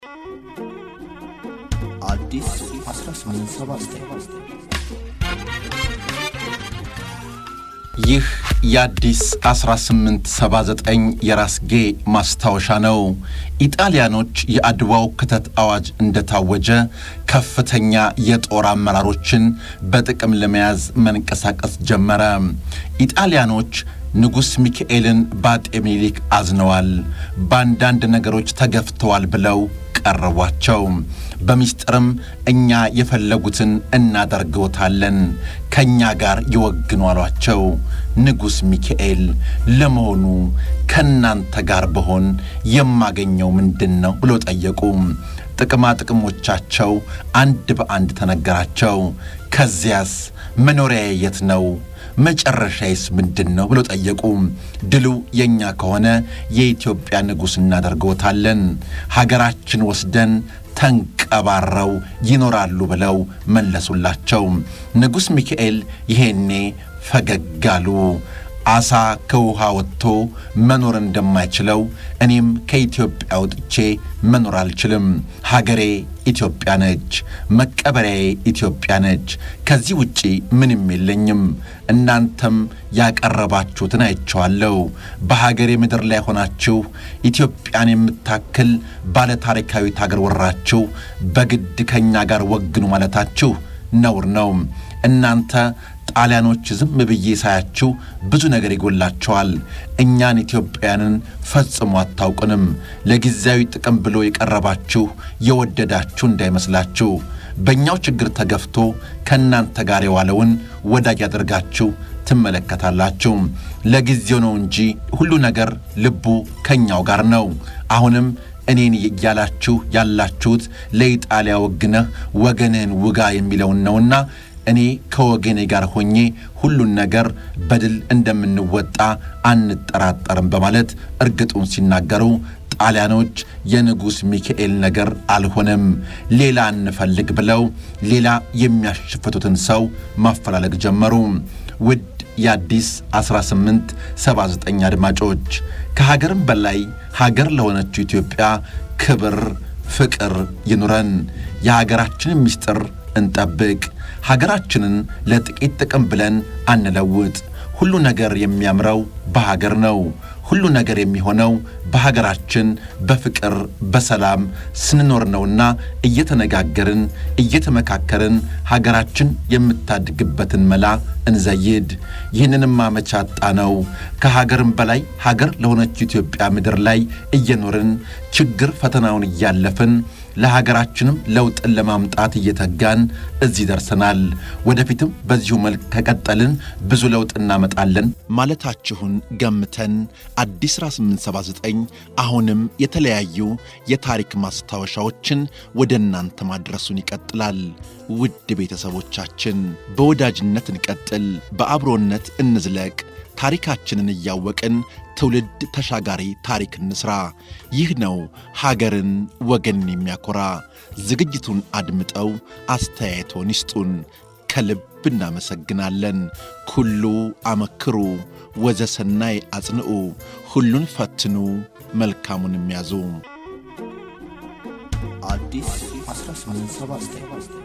አዲስ 1879 ይህ የአዲስ 1879 የራስጌ ማስታወሻ ነው። ኢጣሊያኖች የአድዋው ክተት አዋጅ እንደታወጀ ከፍተኛ የጦር አመራሮችን በጥቅም ለመያዝ መንቀሳቀስ ጀመረ። ኢጣሊያኖች ንጉሥ ሚካኤልን በአጤ ምኒልክ አዝነዋል፣ በአንዳንድ ነገሮች ተገፍተዋል ብለው ቀረቧቸው። በምስጢርም እኛ የፈለጉትን እናደርገውታለን፣ ከእኛ ጋር ይወግኑ አሏቸው። ንጉሥ ሚካኤል ለመሆኑ ከእናንተ ጋር በሆን የማገኘው ምንድን ነው ብሎ ጠየቁ። ጥቅማ ጥቅሞቻቸው አንድ በአንድ ተነገራቸው። ከዚያስ መኖሪያ የት ነው? መጨረሻዬስ ምንድን ነው ብሎ ጠየቁ። ድሉ የእኛ ከሆነ የኢትዮጵያ ንጉሥ እናደርገውታለን፣ ሀገራችን ወስደን ተንቀባረው ይኖራሉ ብለው መለሱላቸው። ንጉሥ ሚካኤል ይሄኔ ፈገግ አሉ። አሳ ከውሃ ወጥቶ መኖር እንደማይችለው እኔም ከኢትዮጵያ ወጥቼ መኖር አልችልም። ሀገሬ ኢትዮጵያ ነች፣ መቀበሪያዬ ኢትዮጵያ ነች። ከዚህ ውጪ ምንም የለኝም። እናንተም ያቀረባችሁትን አይቼዋለሁ። በሀገሬ ምድር ላይ ሆናችሁ ኢትዮጵያን የምታክል ባለ ታሪካዊት ሀገር ወራችሁ በግድ ከእኛ ጋር ወግኑ ማለታችሁ ነውር ነው። እናንተ ጣሊያኖች ዝም ብዬ ሳያችሁ ብዙ ነገር ይጎላቸዋል። እኛን ኢትዮጵያውያንን ፈጽሞ አታውቁንም። ለጊዜያዊ ጥቅም ብሎ የቀረባችሁ የወደዳችሁ እንዳይመስላችሁ። በእኛው ችግር ተገፍቶ ከእናንተ ጋር የዋለውን ወዳጅ ያደርጋችሁ ትመለከታላችሁ። ለጊዜው ነው እንጂ ሁሉ ነገር ልቡ ከእኛው ጋር ነው። አሁንም እኔን እያላችሁ ያላችሁት ለኢጣሊያ ወግነህ ወገንህን ውጋ የሚለውን ነውና እኔ ከወገኔ ጋር ሆኜ ሁሉን ነገር በድል እንደምንወጣ አንጠራጠርም በማለት እርግጡን ሲናገሩ ጣሊያኖች የንጉሥ ሚካኤል ነገር አልሆነም፣ ሌላ እንፈልግ ብለው ሌላ የሚያሸፍቱትን ሰው ማፈላለግ ጀመሩ። ውድ የአዲስ 1879 አድማጮች ከሀገርም በላይ ሀገር ለሆነችው ኢትዮጵያ ክብር፣ ፍቅር ይኑረን። የሀገራችንን ምስጢር እንጠብቅ። ሀገራችንን ለጥቂት ጥቅም ብለን አንለውጥ። ሁሉ ነገር የሚያምረው በሀገር ነው። ሁሉ ነገር የሚሆነው በሀገራችን በፍቅር በሰላም ስንኖር ነውና እየተነጋገርን እየተመካከርን ሀገራችን የምታድግበትን መላ እንዘይድ። ይህንንም አመቻጣ ነው። ከሀገርም በላይ ሀገር ለሆነች ኢትዮጵያ ምድር ላይ እየኖርን ችግር ፈተናውን እያለፍን ለሀገራችንም ለውጥን ለማምጣት እየተጋን እዚህ ደርሰናል። ወደፊትም በዚሁ መልክ ከቀጠልን ብዙ ለውጥ እናመጣለን ማለታችሁን ገምተን አዲስ 1879 አሁንም የተለያዩ የታሪክ ማስታወሻዎችን ወደ እናንተ ማድረሱን ይቀጥላል። ውድ ቤተሰቦቻችን በወዳጅነት እንቀጥል፣ በአብሮነት እንዝለቅ። ታሪካችንን እያወቅን ትውልድ ተሻጋሪ ታሪክ እንስራ። ይህ ነው ሀገርን ወገንን የሚያኮራ። ዝግጅቱን አድምጠው አስተያየቶን ይስጡን። ከልብ እናመሰግናለን። ኩሉ አመክሩ ወዘሰናይ አጽንዑ፣ ሁሉን ፈትኑ መልካሙን የሚያዙ አዲስ 1879